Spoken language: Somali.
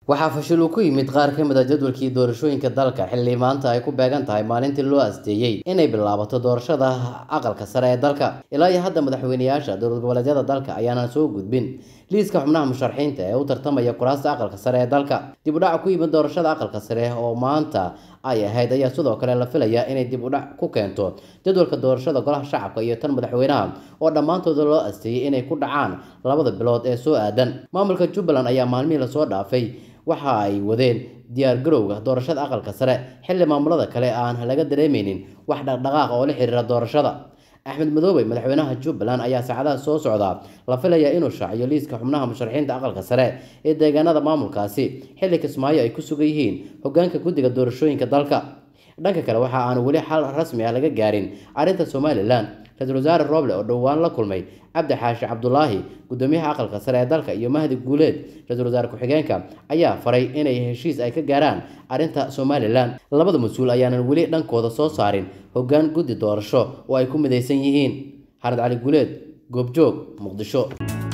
waxaa fashil uu ku yimid qaar ka mid a jadwalkii doorashooyinka dalka xilli maanta ay ku beegan tahay maalintii loo asteeyey inay bilaabato doorashada aqalka sare ee dalka ilaa iyo hadda madaxweyneyaasha dowlad goboleedyada dalka ayaanan soo gudbin liiska xubnaha musharaxiinta ee u tartamaya kuraasta aqalka sare ee dalka dib u dhac ku yimid doorashada aqalka sare oo maanta ay ahayd ayaa sidoo kale la filayaa inay dib u dhac ku keento jadwalka doorashada golaha shacabka iyo tan madaxweynaha oo dhammaantooda loo asteeyey inay ku dhacaan labada bilood ee soo aadan maamulka jubbaland ayaa maalmihii lasoo dhaafay waxa ay wadeen diyaar garowga doorashada aqalka sare xilli maamulada kale aan laga dareemeynin wax dhaqdhaqaaq oo la xiriira doorashada axmed madoobe madaxweynaha jubbaland ayaa saacadaha soo socda la filayaa inuu shaaciyo liiska xubnaha musharaxiinta aqalka sare ee deegaanada maamulkaasi xilli kismaayo ay ku sugan yihiin hogaanka guddiga doorashooyinka dalka dhanka kale waxa aan weli xal rasmi ah laga gaarin arrinta somalilan ra-iisul wasaare roble oo dhowaan la kulmay cabdi xaashi cabdulaahi gudoomiyaha aqalka sare ee dalka iyo mahdi guuleed ra-iisul wasaare ku-xigeenka ayaa faray inay heshiis ay ka gaaraan arrinta somalilan labada mas-uul ayaanan weli dhankooda soo saarin hoggaan guddi doorasho oo ay ku midaysan yihiin xared cali guuleed goobjoog muqdisho